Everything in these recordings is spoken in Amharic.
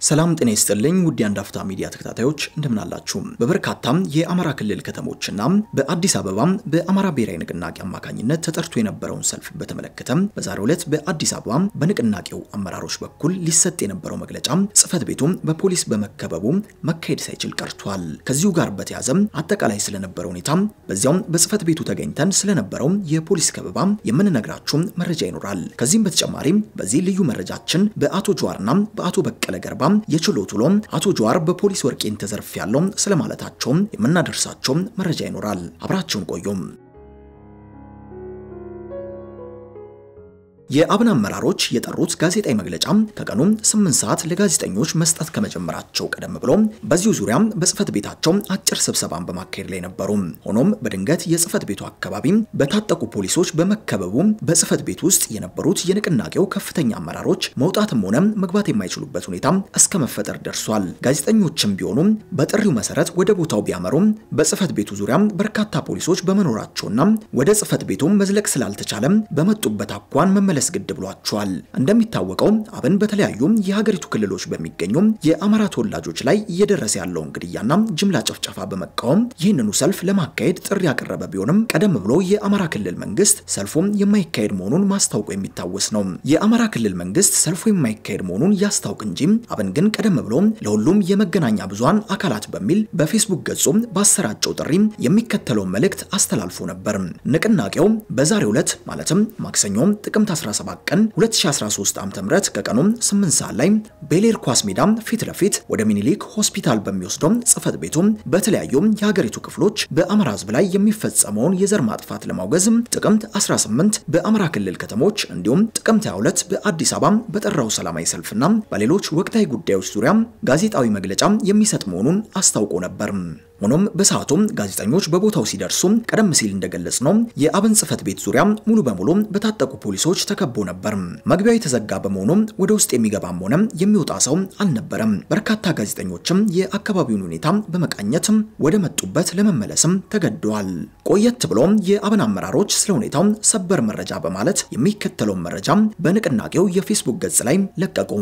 ሰላም ጤና ይስጥልኝ ውድ የአንድ አፍታ ሚዲያ ተከታታዮች እንደምናላችሁ። በበርካታም የአማራ ክልል ከተሞችና በአዲስ አበባ በአማራ ብሔራዊ ንቅናቄ አማካኝነት ተጠርቶ የነበረውን ሰልፍ በተመለከተ በዛሬው ዕለት በአዲስ አበባ በንቅናቄው አመራሮች በኩል ሊሰጥ የነበረው መግለጫ ጽሕፈት ቤቱ በፖሊስ በመከበቡ መካሄድ ሳይችል ቀርቷል። ከዚሁ ጋር በተያያዘ አጠቃላይ ስለነበረው ሁኔታ በዚያውም በጽሕፈት ቤቱ ተገኝተን ስለነበረው የፖሊስ ከበባ የምንነግራችሁ መረጃ ይኖራል። ከዚህም በተጨማሪ በዚህ ልዩ መረጃችን በአቶ ጀዋርና በአቶ በቀለ ገርባ የችሎት ውሎ አቶ ጀዋር በፖሊስ ወርቄን ተዘርፍ ያለው ስለማለታቸው የምናደርሳቸው መረጃ ይኖራል። አብራችሁን ቆዩም። የአብን አመራሮች የጠሩት ጋዜጣዊ መግለጫ ከቀኑ 8 ሰዓት ለጋዜጠኞች መስጠት ከመጀመራቸው ቀደም ብሎ በዚሁ ዙሪያ በጽሕፈት ቤታቸው አጭር ስብሰባን በማካሄድ ላይ ነበሩ። ሆኖም በድንገት የጽሕፈት ቤቱ አካባቢ በታጠቁ ፖሊሶች በመከበቡ በጽሕፈት ቤት ውስጥ የነበሩት የንቅናቄው ከፍተኛ አመራሮች መውጣትም ሆነ መግባት የማይችሉበት ሁኔታ እስከ መፈጠር ደርሷል። ጋዜጠኞችም ቢሆኑ በጥሪው መሰረት ወደ ቦታው ቢያመሩ በጽሕፈት ቤቱ ዙሪያ በርካታ ፖሊሶች በመኖራቸውና ወደ ጽሕፈት ቤቱ መዝለቅ ስላልተቻለ በመጡበት አኳን መመለስ መመለስ ግድ ብሏቸዋል። እንደሚታወቀው አብን በተለያዩ የሀገሪቱ ክልሎች በሚገኙ የአማራ ተወላጆች ላይ እየደረሰ ያለውን ግድያና ጅምላ ጭፍጨፋ በመቃወም ይህንኑ ሰልፍ ለማካሄድ ጥሪ ያቀረበ ቢሆንም ቀደም ብሎ የአማራ ክልል መንግስት ሰልፉ የማይካሄድ መሆኑን ማስታወቁ የሚታወስ ነው። የአማራ ክልል መንግስት ሰልፉ የማይካሄድ መሆኑን ያስታውቅ እንጂ አብን ግን ቀደም ብሎ ለሁሉም የመገናኛ ብዙሃን አካላት በሚል በፌስቡክ ገጹ ባሰራጨው ጥሪ የሚከተለውን መልእክት አስተላልፎ ነበር። ንቅናቄው በዛሬው ዕለት ማለትም ማክሰኞ ጥቅምት 17 ቀን 2013 ዓ.ም ከቀኑ 8 ሰዓት ላይ ቤሌር ኳስ ሜዳ ፊት ለፊት ወደ ሚኒሊክ ሆስፒታል በሚወስደው ጽሕፈት ቤቱ በተለያዩ የሀገሪቱ ክፍሎች በአማራ ሕዝብ ላይ የሚፈጸመውን የዘር ማጥፋት ለማውገዝ ጥቅምት 18 በአማራ ክልል ከተሞች እንዲሁም ጥቅምት 22 በአዲስ አበባ በጠራው ሰላማዊ ሰልፍና በሌሎች ወቅታዊ ጉዳዮች ዙሪያ ጋዜጣዊ መግለጫ የሚሰጥ መሆኑን አስታውቆ ነበር። ሆኖም በሰዓቱም ጋዜጠኞች በቦታው ሲደርሱ ቀደም ሲል እንደገለጽ ነው የአብን ጽሕፈት ቤት ዙሪያ ሙሉ በሙሉ በታጠቁ ፖሊሶች ተከቦ ነበር። መግቢያው የተዘጋ በመሆኑ ወደ ውስጥ የሚገባም ሆነ የሚወጣ ሰው አልነበረም። በርካታ ጋዜጠኞችም የአካባቢውን ሁኔታ በመቃኘት ወደ መጡበት ለመመለስም ተገደዋል። ቆየት ብሎ የአብን አመራሮች ስለ ሁኔታው ሰበር መረጃ በማለት የሚከተለውን መረጃ በንቅናቄው የፌስቡክ ገጽ ላይ ለቀቁ።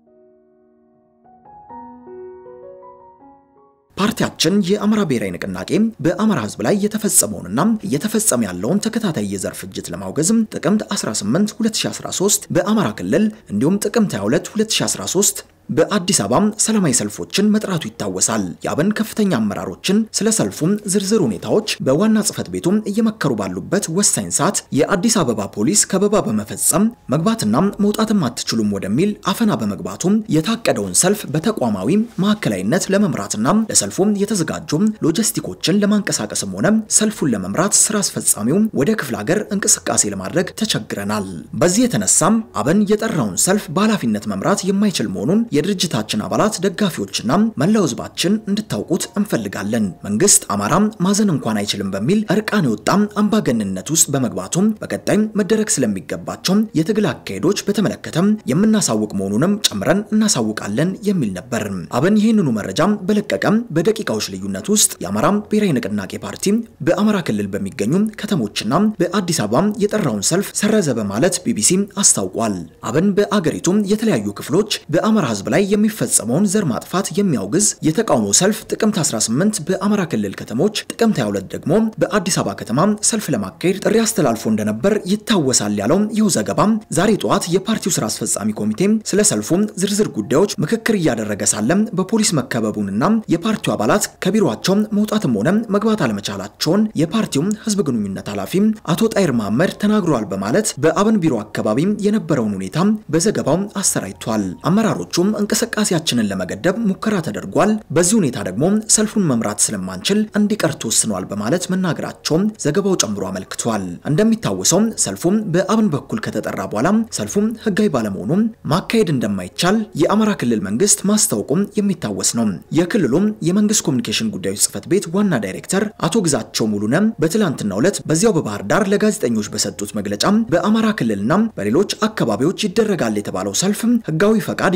ፓርቲያችን የአማራ ብሔራዊ ንቅናቄ በአማራ ሕዝብ ላይ የተፈጸመውንና እየተፈጸመ ያለውን ተከታታይ የዘር ፍጅት ለማውገዝ ጥቅምት 18 2013 በአማራ ክልል እንዲሁም ጥቅምት 22 2013 በአዲስ አበባ ሰላማዊ ሰልፎችን መጥራቱ ይታወሳል። የአብን ከፍተኛ አመራሮችን ስለ ሰልፉም ዝርዝር ሁኔታዎች በዋና ጽሕፈት ቤቱ እየመከሩ ባሉበት ወሳኝ ሰዓት የአዲስ አበባ ፖሊስ ከበባ በመፈጸም መግባትና መውጣትም አትችሉም ወደሚል አፈና በመግባቱ የታቀደውን ሰልፍ በተቋማዊ ማዕከላዊነት ለመምራትና ለሰልፉ የተዘጋጁ ሎጂስቲኮችን ለማንቀሳቀስም ሆነ ሰልፉን ለመምራት ስራ አስፈጻሚው ወደ ክፍለ ሀገር እንቅስቃሴ ለማድረግ ተቸግረናል። በዚህ የተነሳም አብን የጠራውን ሰልፍ በኃላፊነት መምራት የማይችል መሆኑን የድርጅታችን አባላት ደጋፊዎችና መላው ሕዝባችን እንድታውቁት እንፈልጋለን። መንግስት አማራም ማዘን እንኳን አይችልም በሚል እርቃን የወጣም አምባገንነት ውስጥ በመግባቱም በቀጣይ መደረግ ስለሚገባቸው የትግል አካሄዶች በተመለከተም የምናሳውቅ መሆኑንም ጨምረን እናሳውቃለን የሚል ነበር። አብን ይህንኑ መረጃ በለቀቀም በደቂቃዎች ልዩነት ውስጥ የአማራ ብሔራዊ ንቅናቄ ፓርቲ በአማራ ክልል በሚገኙ ከተሞችና በአዲስ አበባ የጠራውን ሰልፍ ሰረዘ በማለት ቢቢሲ አስታውቋል። አብን በአገሪቱ የተለያዩ ክፍሎች በአማራ ህዝብ ላይ የሚፈጸመውን ዘር ማጥፋት የሚያውግዝ የተቃውሞ ሰልፍ ጥቅምት 18 በአማራ ክልል ከተሞች፣ ጥቅምት 22 ደግሞ በአዲስ አበባ ከተማ ሰልፍ ለማካሄድ ጥሪ አስተላልፎ እንደነበር ይታወሳል ያለው ይህ ዘገባ ዛሬ ጠዋት የፓርቲው ስራ አስፈጻሚ ኮሚቴ ስለ ሰልፉ ዝርዝር ጉዳዮች ምክክር እያደረገ ሳለም በፖሊስ መከበቡንና የፓርቲው አባላት ከቢሮአቸው መውጣትም ሆነ መግባት አለመቻላቸውን የፓርቲው ህዝብ ግንኙነት ኃላፊ አቶ ጣይር መሐመድ ተናግረዋል በማለት በአብን ቢሮ አካባቢ የነበረውን ሁኔታ በዘገባው አሰራጭቷል። አመራሮቹም እንቅስቃሴያችንን ለመገደብ ሙከራ ተደርጓል። በዚህ ሁኔታ ደግሞ ሰልፉን መምራት ስለማንችል እንዲቀር ተወስኗል በማለት መናገራቸውን ዘገባው ጨምሮ አመልክቷል። እንደሚታወሰው ሰልፉም በአብን በኩል ከተጠራ በኋላ ሰልፉም ህጋዊ ባለመሆኑ ማካሄድ እንደማይቻል የአማራ ክልል መንግስት ማስታወቁም የሚታወስ ነው። የክልሉም የመንግስት ኮሚኒኬሽን ጉዳዮች ጽህፈት ቤት ዋና ዳይሬክተር አቶ ግዛቸው ሙሉነ በትላንትናው ዕለት በዚያው በባህር ዳር ለጋዜጠኞች በሰጡት መግለጫ በአማራ ክልልና በሌሎች አካባቢዎች ይደረጋል የተባለው ሰልፍ ህጋዊ ፈቃድ ያላገኘ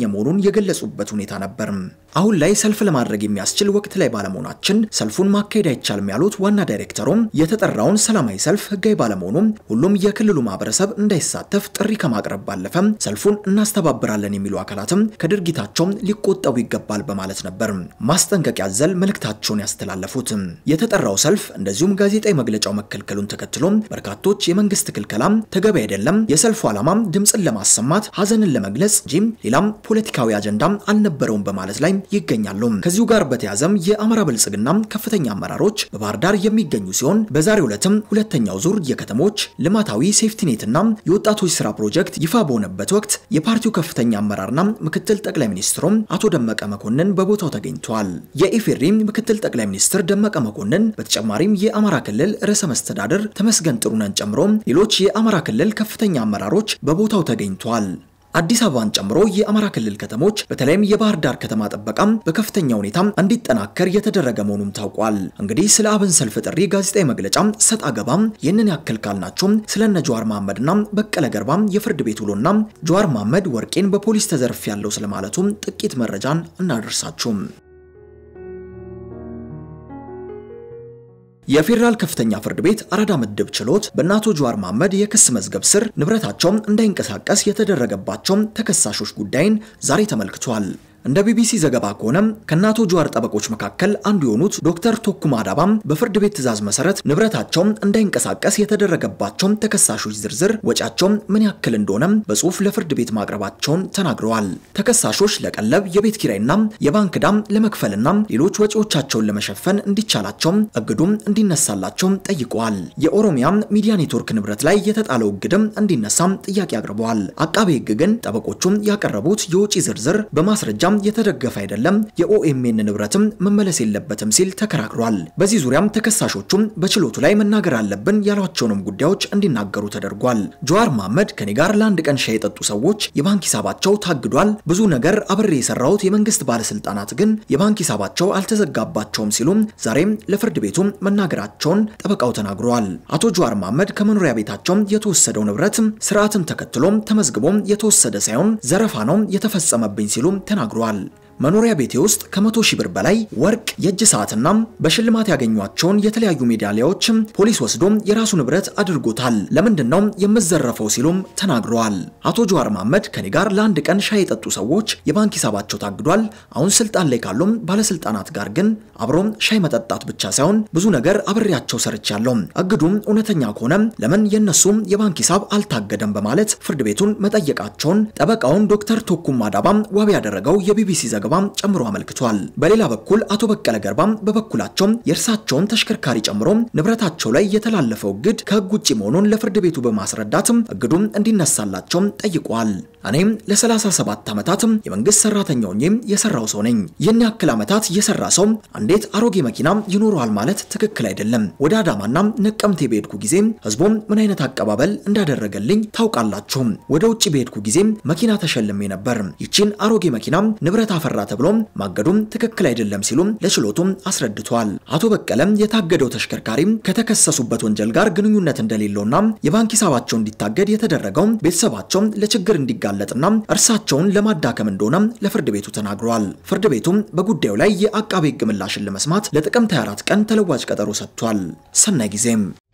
መሆኑን የገለጹበት ሁኔታ ነበር። አሁን ላይ ሰልፍ ለማድረግ የሚያስችል ወቅት ላይ ባለመሆናችን ሰልፉን ማካሄድ አይቻልም ያሉት ዋና ዳይሬክተሩም የተጠራውን ሰላማዊ ሰልፍ ህጋዊ ባለመሆኑም ሁሉም የክልሉ ማህበረሰብ እንዳይሳተፍ ጥሪ ከማቅረብ ባለፈ ሰልፉን እናስተባብራለን የሚሉ አካላትም ከድርጊታቸው ሊቆጠቡ ይገባል በማለት ነበር ማስጠንቀቂያ ዘል መልእክታቸውን ያስተላለፉት። የተጠራው ሰልፍ እንደዚሁም ጋዜጣዊ መግለጫው መከልከሉን ተከትሎ በርካቶች የመንግስት ክልከላም ተገቢ አይደለም፣ የሰልፉ ዓላማ ድምፅን ለማሰማት ሀዘንን ለመግለጽ እንጂ ሌላም ፖለቲካዊ አጀንዳም አልነበረውም በማለት ላይ ይገኛሉ። ከዚሁ ጋር በተያዘም የአማራ ብልጽግና ከፍተኛ አመራሮች በባህር ዳር የሚገኙ ሲሆን በዛሬው ዕለትም ሁለተኛው ዙር የከተሞች ልማታዊ ሴፍቲኔትና የወጣቶች ስራ ፕሮጀክት ይፋ በሆነበት ወቅት የፓርቲው ከፍተኛ አመራርና ምክትል ጠቅላይ ሚኒስትሩም አቶ ደመቀ መኮንን በቦታው ተገኝተዋል። የኢፌዴሪ ምክትል ጠቅላይ ሚኒስትር ደመቀ መኮንን በተጨማሪም የአማራ ክልል ርዕሰ መስተዳድር ተመስገን ጥሩነን ጨምሮ ሌሎች የአማራ ክልል ከፍተኛ አመራሮች በቦታው ተገኝተዋል። አዲስ አበባን ጨምሮ የአማራ ክልል ከተሞች በተለይም የባህር ዳር ከተማ ጥበቃም በከፍተኛ ሁኔታ እንዲጠናከር የተደረገ መሆኑም ታውቋል። እንግዲህ ስለ አብን ሰልፍ ጥሪ ጋዜጣዊ መግለጫ ሰጥ አገባም ይህንን ያክል ካልናቸው ስለነ ጀዋር መሐመድና በቀለ ገርባም የፍርድ ቤት ውሎና ጀዋር መሐመድ ወርቄን በፖሊስ ተዘርፍ ያለው ስለማለቱ ጥቂት መረጃን እናደርሳችሁ። የፌዴራል ከፍተኛ ፍርድ ቤት አራዳ ምድብ ችሎት በእነ አቶ ጀዋር መሐመድ የክስ መዝገብ ስር ንብረታቸው እንዳይንቀሳቀስ የተደረገባቸው ተከሳሾች ጉዳይን ዛሬ ተመልክቷል። እንደ ቢቢሲ ዘገባ ከሆነ ከአቶ ጀዋር ጠበቆች መካከል አንዱ የሆኑት ዶክተር ቶኩማ ዳባም በፍርድ ቤት ትዕዛዝ መሰረት ንብረታቸው እንዳይንቀሳቀስ የተደረገባቸው ተከሳሾች ዝርዝር ወጪያቸው ምን ያክል እንደሆነ በጽሁፍ ለፍርድ ቤት ማቅረባቸውን ተናግረዋል። ተከሳሾች ለቀለብ፣ የቤት ኪራይና የባንክ ዕዳም ለመክፈልና ሌሎች ወጪዎቻቸውን ለመሸፈን እንዲቻላቸው እግዱም እንዲነሳላቸው ጠይቀዋል። የኦሮሚያ ሚዲያ ኔትወርክ ንብረት ላይ የተጣለው እግድም እንዲነሳም ጥያቄ አቅርበዋል። አቃቤ ሕግ ግን ጠበቆቹም ያቀረቡት የወጪ ዝርዝር በማስረጃ የተደገፈ አይደለም፣ የኦኤምኤን ንብረትም መመለስ የለበትም ሲል ተከራክሯል። በዚህ ዙሪያም ተከሳሾቹም በችሎቱ ላይ መናገር አለብን ያሏቸውንም ጉዳዮች እንዲናገሩ ተደርጓል። ጀዋር መሐመድ ከኔ ጋር ለአንድ ቀን ሻይ የጠጡ ሰዎች የባንክ ሂሳባቸው ታግዷል፣ ብዙ ነገር አብሬ የሰራሁት የመንግስት ባለስልጣናት ግን የባንክ ሂሳባቸው አልተዘጋባቸውም ሲሉም ዛሬም ለፍርድ ቤቱ መናገራቸውን ጠበቃው ተናግረዋል። አቶ ጀዋር መሐመድ ከመኖሪያ ቤታቸው የተወሰደው ንብረት ስርዓትን ተከትሎም ተመዝግቦም የተወሰደ ሳይሆን ዘረፋ ነው የተፈጸመብኝ ሲሉም ተናግረዋል። መኖሪያ ቤቴ ውስጥ ከመቶ ሺህ ብር በላይ ወርቅ፣ የእጅ ሰዓትና በሽልማት ያገኟቸውን የተለያዩ ሜዳሊያዎች ፖሊስ ወስዶ የራሱ ንብረት አድርጎታል። ለምንድን ነው የምዘረፈው ሲሉም ተናግረዋል። አቶ ጀዋር መሐመድ ከኔ ጋር ለአንድ ቀን ሻይ የጠጡ ሰዎች የባንክ ሂሳባቸው ታግዷል። አሁን ስልጣን ላይ ካሉም ባለስልጣናት ጋር ግን አብሮም ሻይ መጠጣት ብቻ ሳይሆን ብዙ ነገር አብሬያቸው ሰርቻለሁ። እግዱም እውነተኛ ከሆነ ለምን የነሱም የባንክ ሂሳብ አልታገደም በማለት ፍርድ ቤቱን መጠየቃቸውን ጠበቃውን ዶክተር ቶኩማ ዳባም ዋቢ ያደረገው የቢቢሲ ዘገባ ጨምሮ አመልክቷል። በሌላ በኩል አቶ በቀለ ገርባም በበኩላቸው የእርሳቸውን ተሽከርካሪ ጨምሮ ንብረታቸው ላይ የተላለፈው እግድ ከህግ ውጭ መሆኑን ለፍርድ ቤቱ በማስረዳትም እግዱም እንዲነሳላቸው ጠይቋል። እኔም ለ37 ዓመታት የመንግስት ሰራተኛ ሆኜ የሰራው ሰው ነኝ። ይህን ያክል ዓመታት የሰራ ሰው እንዴት አሮጌ መኪና ይኖረዋል ማለት ትክክል አይደለም። ወደ አዳማና ነቀምቴ በሄድኩ ጊዜ ህዝቡም ምን አይነት አቀባበል እንዳደረገልኝ ታውቃላችሁ። ወደ ውጭ በሄድኩ ጊዜ መኪና ተሸልሜ ነበር። ይቺን አሮጌ መኪና ንብረት አፈራ ተብሎ ማገዱም ትክክል አይደለም ሲሉም ለችሎቱም አስረድቷል። አቶ በቀለም የታገደው ተሽከርካሪ ከተከሰሱበት ወንጀል ጋር ግንኙነት እንደሌለውና የባንክ ሂሳባቸው እንዲታገድ የተደረገው ቤተሰባቸው ለችግር እንዲጋለጥና እርሳቸውን ለማዳከም እንደሆነ ለፍርድ ቤቱ ተናግረዋል። ፍርድ ቤቱም በጉዳዩ ላይ የአቃቤ ሕግ ምላሽን ለመስማት ለጥቅምት 24 ቀን ተለዋጭ ቀጠሮ ሰጥቷል። ሰናይ ጊዜም